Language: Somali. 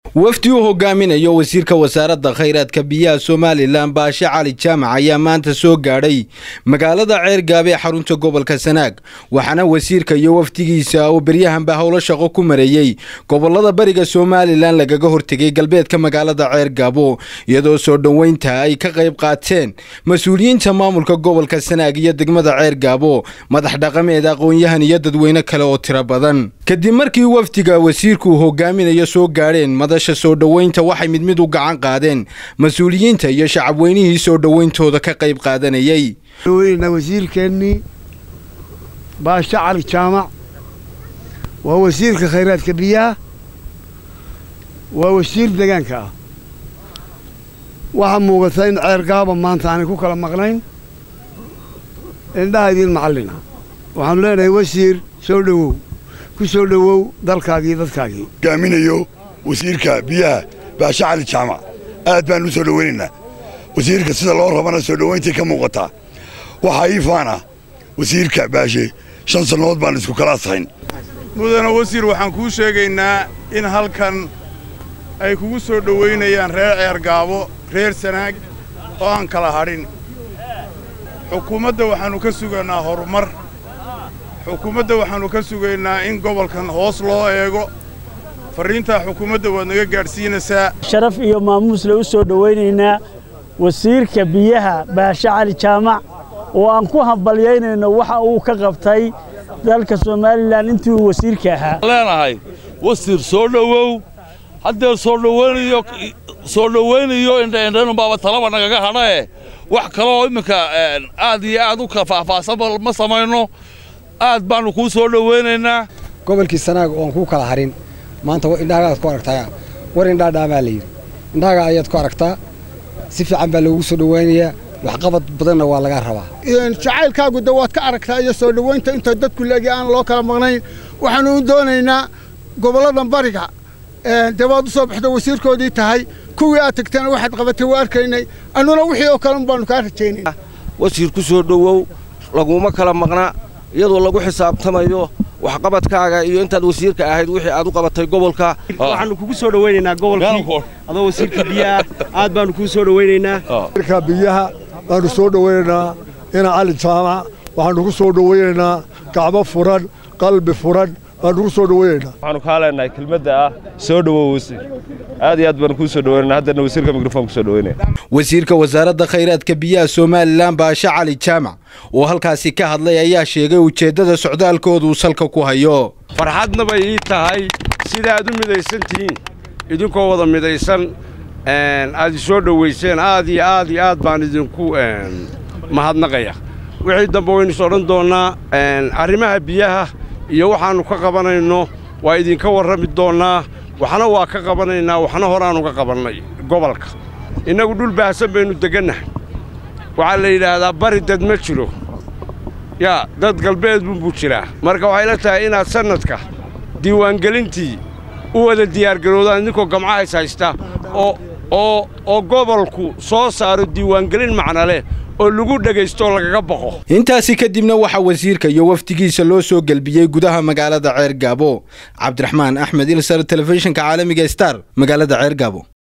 wafdi uu hogaaminayo wasiirka wasaaradda khayraadka biyaha somalilan baashe cali jaamac ayaa maanta soo gaadhay magaalada ceergaabe ee xarunta gobolka sanaag waxaana wasiirka iyo wafdigiisa uu beryahanba howlo shaqo ku mareeyey gobolada bariga somalilan lagaga hortegay galbeedka magaalada ceergaabo iyadoo soo dhoweynta ay ka qayb qaateen mas-uuliyiinta maamulka gobolka sanaag iyo degmada ceergaabo madax dhaqameed aqoon-yahan iyo dadweyne kale oo tiro badan kadib markii wafdiga wasiirku uu hogaaminayo soo gaadheen madasha soo dhoweynta waxay mid mid u gacan qaadeen mas-uuliyiinta iyo shacabweynihii soo dhoweyntooda ka qayb qaadanayey wasiirkeennii baashe cali jaamac waa wasiirka khayraadka biyaha waa wasiir deegaanka ah waxaa muuqata in ceergaaba maanta aanay ku kala maqnayn indhaha idiin macallina waxaanu leenahay wasiir soo dhowow ku soo dhowow dalkaagii dadkaagii hogaaminayo wasiirka biyaha baashe cali jaamac aad baan u soo dhowaynaynaa wasiirka sida loo rabana soo dhowayntii ka muuqataa waxaa ii faana wasiirka baashe shan sannadood baan isku kala asahayn mudane wasiir waxaan kuu sheegaynaa in halkan ay kugu soo dhowaynayaan reer ceergaabo reer sanaag oo aan kala hadhin xukuumadda waxaannu ka sugaynaa horumar xukuumadda waxaannu ka sugaynaa in gobolkan hoos loo eego farriintaa xukuumadda waad naga gaadhsiinaysaa sharaf iyo maamuusle u soo dhowaynaynaa wasiirka biyaha baashe cali jaamac oo aan ku hambalyaynayno waxa uu ka qabtay dalka somalilan intii uu wasiirka ahaa leenahay wasiir soo dhowow haddee soo dhowaynayo soo dhowaynayo indhaindhanunbaaba talaba nagaga hadhae wax kaloo imminka aad iyo aad u ka faahfaahsanba ma samayno aad baannu kuu soo dhowaynaynaa gobolkii sanaag oon kuu kala harin maanta indhahagaad ku aragtaa war indhaadhaamaa layidhi indhahaga ayaad ku aragtaa si fiican baa loogu soo dhowaynayaa waxqabad badanna waa laga rabaa jacaylkaagu de waad ka aragtaa iyo soo dhowaynta inta dadku leegi aan loo kala maqnayn waxaannu u doonaynaa gobolladan bariga dee waad u soo baxdo wasiirkoodii tahay kuwii aad tagtana waxaad qabatay waa arkaynay annuna wixii oo kalen baannu kaa rajaynayna wasiir ku soo dhowow laguma kala maqna iyadoo lagu xisaabtamayo waxqabadkaaga iyo intaad wasiirka ahayd wixii aad u qabatay gobolka waxaannu kugu soo dhowaynaynaa gobolkii adoo wasiirka biyaha aad baannu kugu soo dhowaynaynaa wasiirka biyaha baannu soo dhowaynaynaa ina cali jaamac waxaannu ku soo dhowaynaynaa gacmo furan qalbi furan baannu ku soo dhowaynaynaa waxaannu kaa leenahay kelmadda ah soo dhowow wasiir aad iyo aad baannu kuu soo dhowaynaynaa haddana wasiirka mikrofon ku soo dhowaynaya wasiirka wasaaradda khayraadka biyaha somalilan baashe cali jaamac oo halkaasi ka hadlay ayaa sheegay ujeeddada socdaalkooduu salka ku hayo farxadna bay ii tahay sida aad u midaysan tihiin idinkoo wada midaysan aad isoo dhowayseen aad iyo aad iyo aad baan idinku mahadnaqaya wixii dambe waynu is odhan doonnaa arrimaha biyaha iyo waxaannu ka qabanayno waa idinka warrami doonnaa waxna waa ka qabanaynaa waxna horaannu ka qabannay gobolka innagu dhul baahsan baynu degannahay waxaa la yidhaahdaa bari dad ma jiro yaa dad galbeed bunbuu jiraa marka waxay la tahay inaad sannadka diiwaangelintii u wada diyaargaroodaan idinkoo gamcahays haysta oo oo oo gobolku soo saaro diiwaangelin macna leh oo lagu dhegaystooo lagaga baqo intaasi kadibna waxaa wasiirka iyo wafdigiisa loo soo gelbiyey gudaha magaalada ceergaabo cabdiraxmaan axmed ilsar telefishinka caalamiga star magaalada ceergaabo